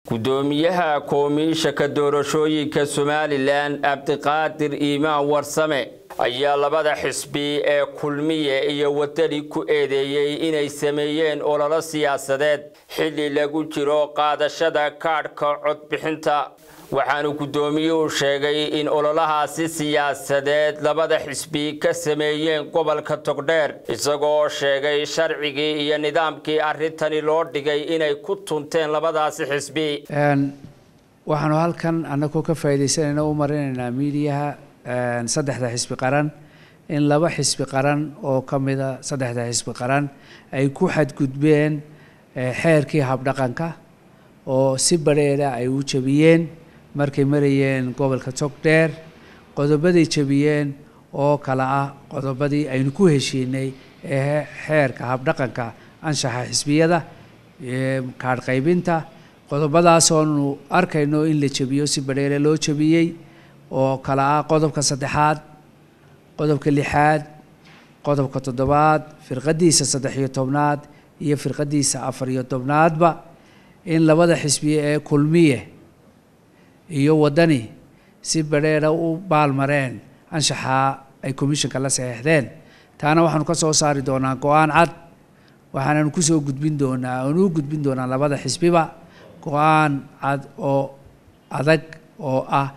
gudoomiyaha koomiishaka doorashooyinka somalilan cabdiqaadir iimaan warsame ayaa labada xisbi ee kulmiye iyo wadani ku eedeeyey inay sameeyeen ololo siyaasadeed xilli lagu jiro qaadashada kaadhka codbixinta waxaanu guddoomiyuhu sheegay in ololahaasi siyaasadeed labada xisbi ka sameeyeen gobolka togdheer isagoo sheegay sharcigii iyo nidaamkii arrintani loo dhigay inay ku tunteen labadaasi xisbi waxaanu halkan annagoo ka faa'iidaysanayna u marinaynaa miidiyaha saddexda xisbi qaran in laba xisbi qaran oo ka mida saddexda xisbi qaran ay ku xadgudbeen xeerkii habdhaqanka oo si badheera ay u jabiyeen markay marayeen gobolka togdheer qodobaday jabiyeen oo kale ah qodobadii aynu ku heshiinay ee xeerka habdhaqanka anshaxa xisbiyada kaadh qaybinta qodobadaasoonu arkayno in la jabiyo si badheere loo jabiyey oo kale ah qodobka saddexaad qodobka lixaad qodobka toddobaad firqadiisa saddex iyo tobnaad iyo firqadiisa afar iyo tobnaadba in labada xisbiye ee kulmiye iyo waddani si badheera u baalmareen anshaxa ay commissionka la saxeexdeen taana waxaanu ka soo saari doonaa go-aan cad waxaananu kusoo gudbin doonaa aanu u gudbin doonaa labada xisbiba go-aan cad oo adag oo ah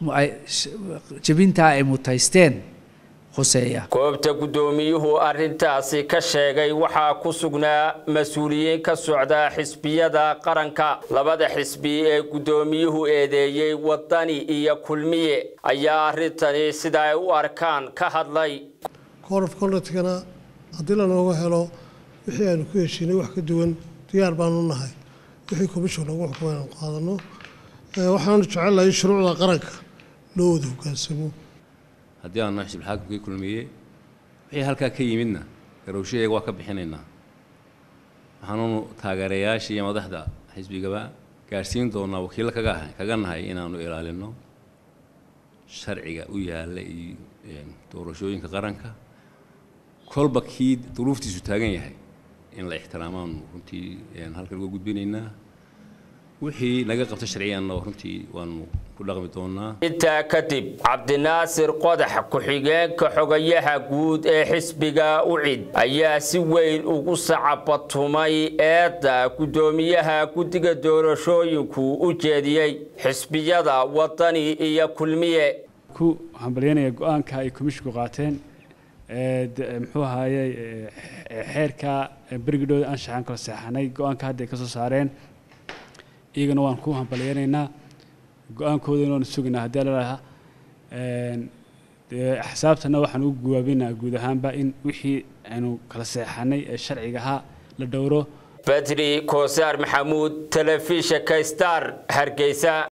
jebintaa ay mutaysteen khuseeya goobta guddoomiyuhu arrintaasi ka sheegay waxaa ku sugnaa mas-uuliyiin ka socda xisbiyada qaranka labada xisbi ee guddoomiyuhu eedeeyey waddani iyo kulmiye ayaa arrintani sida ay u arkaan ka hadlay korof konradkana haddii lanooga helo wixii aanu ku heshiinay wax ka duwan diyaar baanu nahay wixii commission lagu xukumay aanu qaadano waxaanu jecellahay shuruucda qaranka loo wada hogaansamo haddii aanu xisbul xaakimkii kulmiye wixii halkaa ka yimidna garowshaheega waa ka bixinaynaa waxaanunu taageerayaashii iyo madaxda xisbigaba gaadhsiin doonaa wakiillo kaga ahay kaga nahay inaanu ilaalino sharciga u yaalla iyo doorashooyinka qaranka kolba kii duruuftiisu taagan yahay in la ixtiraamaanu runtii halkan uga gudbinaynaa wixii naga qabta sharciyanna runtii waanu ku dhaqmi doonaa intaa kadib cabdinaasir qodax ku-xigeenka xogayaha guud ee xisbiga ucid ayaa si weyn ugu sacabatumay eedda guddoomiyaha guddiga doorashooyinku u jeediyey xisbiyada waddani iyo kulmiye ku hambalyanaya go-aanka ay komishinku qaateen muxuu ahaayey xeerka berigidhooda anshaxan kala seexanay go-aanka hadda ay ka soo saareen iyagana waan ku hambalyanaynaa go-aankoodana waanu sugaynaa haddii lalaha axsaabtana waxaan u guwaabinaa guud ahaanba in wixii aynu kala seexanay ee sharciga ahaa la dhowro badri koosaar maxamuud telefishinka star hargeysa